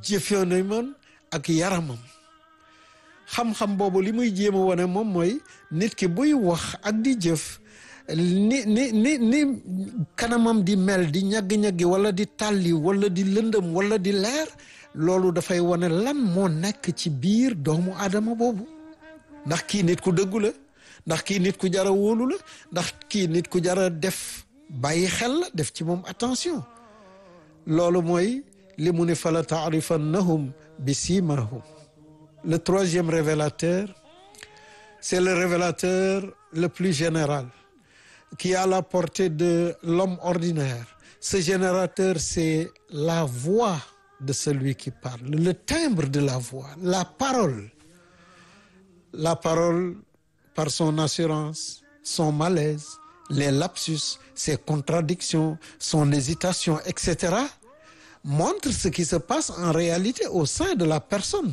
jëfandikoo ak yaramam xam-xam boobu li muy jéem a wane moom mooy nit ki buy wax ak di jëf ni ni ni ni kanamam di mel di ñaggi-ñaggi wala di tàlli wala di lëndëm wala di leer loolu dafay wane lan moo nekk ci biir doomu aadama boobu ndax kii nit ku dëggu la ndax kii nit ku jara wóolu la ndax kii nit ku jara def bàyyi xel la def ci moom attention loolu mooy li mu ni fala taarifannahum bi simahum le troisième révélateur c'est le révélateur le plus général qui est à la portée de l'homme ordinaire ce générateur c'est la voix de celui qui parle le timbre de la voix la parole la parole par son assurance son malaise les lapsus ses contradictions son hésitation etc montre ce qui se passe en réalité au sein de la personne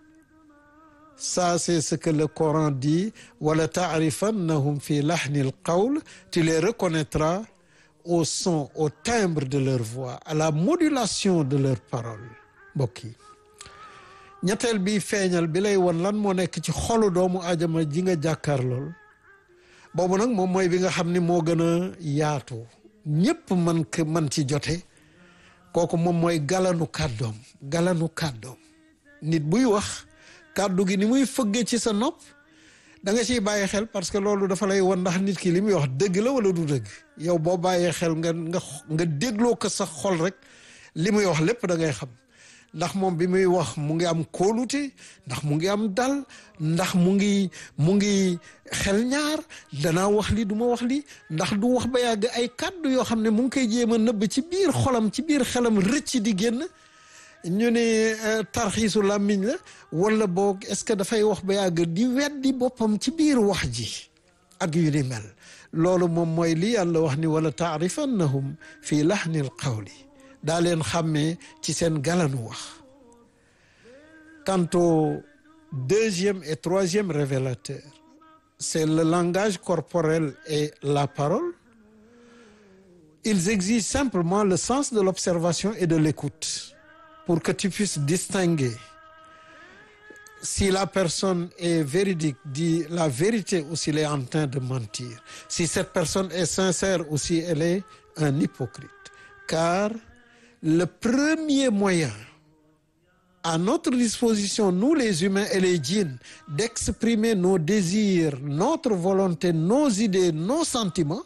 ça c'est ce que le Coran dit wala ta'rifannahum fi lahnil qawl tu les reconnaîtras au son au timbre de leur voix à la modulation de leurs paroles mbokk yi ñetteel bi feeñal bi lay won lan moo nekk ci xolu doomu aadama ji nga jàkkaar lool boobu nag moom mooy bi nga xam ni moo gën a yaatu ñépp man k man ci jote kooku moom mooy galanu kàddoom galanu kàddoom nit buy wax kàddu gi ni muy fëgge ci sa nopp da nga ciy bàyyi xel parce que loolu dafa lay won ndax nit ki li muy wax dëgg la wala du dëgg yow boo bàyyee xel nga nga nga dégloo ko sa xol rek li muy wax lépp da ngay xam ndax moom bi muy wax mu ngi am kóolute ndax mu ngi am dal ndax mu ngi mu ngi xel ñaar danaa wax li du ma wax li ndax du wax ba yàgg ay kàddu yoo xam ne mu ngi koy jéem a nëbb ci biir xolam ci biir xelam rëcc di génn ñu ne tarxiisu làmmiñ la wala boog est-ce que dafay wax ba yàgg di weddi boppam ci biir wax ji ak yu ni mel loolu moom mooy li yàlla wax ni wala taarifannahum fii lahnil qawli daa leen xàmmee ci seen galanu wax quant au deuxième et troisième révélateur c'est le langage corporel et la parole ils exigent simplement le sens de l'observation et de l'écoute pour que tu puisses distinguer si la personne est véridique, dit la vérité ou s'il est en train de mentir. Si cette personne est sincère ou si elle est un hypocrite. Car le premier moyen à notre disposition, nous les humains et les djinns, d'exprimer nos désirs, notre volonté, nos idées, nos sentiments,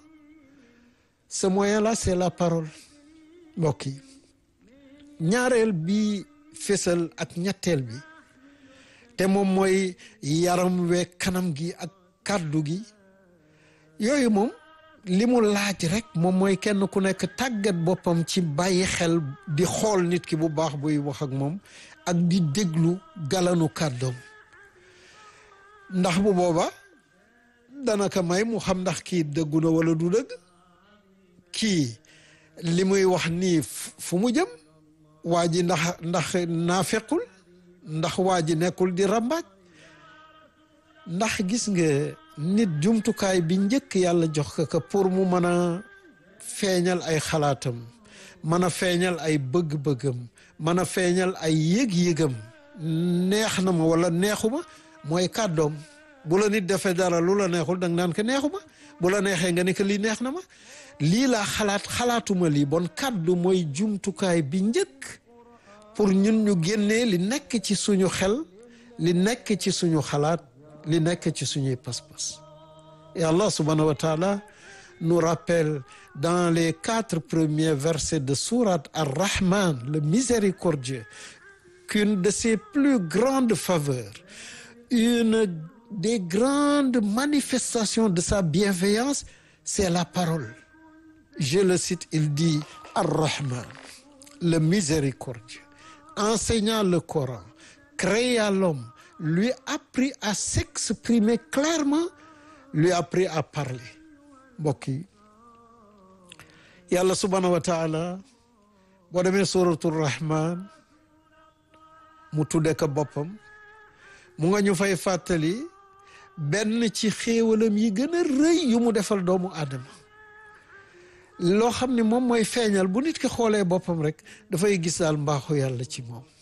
ce moyen-là, c'est la parole. mbokk yi ñaareel bi fésal ak ñetteel bi te moom mooy yaram we kanam gi ak kàddu gi yooyu moom li mu laaj rek moom mooy kenn ku nekk tàggat boppam ci bàyyi xel di xool nit ki bu baax buy wax ak moom ak di déglu galanu kàddoom ndax bu booba dana ko may mu xam ndax kii dëggu na wala du dëgg kii li muy wax nii fu mu jëm waa ji ndax ndax naafequl ndax waa ji nekkul di rambaaj ndax gis nga nit jumtukaay bi njëkk yàlla jox ko ko pour mu mën a feeñal ay xalaatam mën a feeñal ay bëgg-bëggam mën a feeñal ay yëg-yëgam neex na ma wala neexu ma mooy kàddoom bu la nit defee dara lu la neexul danga naan ko neexu ma bu la neexee nga ne ko lii neex na ma lii laa xalaat xalaatuma lii bon kàddu mooy jumtukaay bi njëkk pour ñun ñu génnee li nekk ci suñu xel li nekk ci suñu xalaat li nekk ci suñuy pas-pas et Allah subhanahu wa taala nous rappelle dans les quatre premiers versets de sourate Ar-Rahman le miséricordieux qu'une de ses plus grandes faveurs une des grandes manifestations de sa bienveillance c'est la parole je le cite il dit Ar-Rahman le miséricordieux enseignant le Coran créa l'homme lui apprit à s'exprimer clairement lui apprit à parler mbokk yi yàlla subhanahu wa taala boo demee suratul rahman mu tudde ko boppam mu nga ñu fay fàttali benn ci xéewalam yi gën a rëy yu mu defal doomu aadama loo xam ne moom mooy feeñal bu nit ki xoolee boppam rek dafay gis daal mbaaxu yàlla ci moom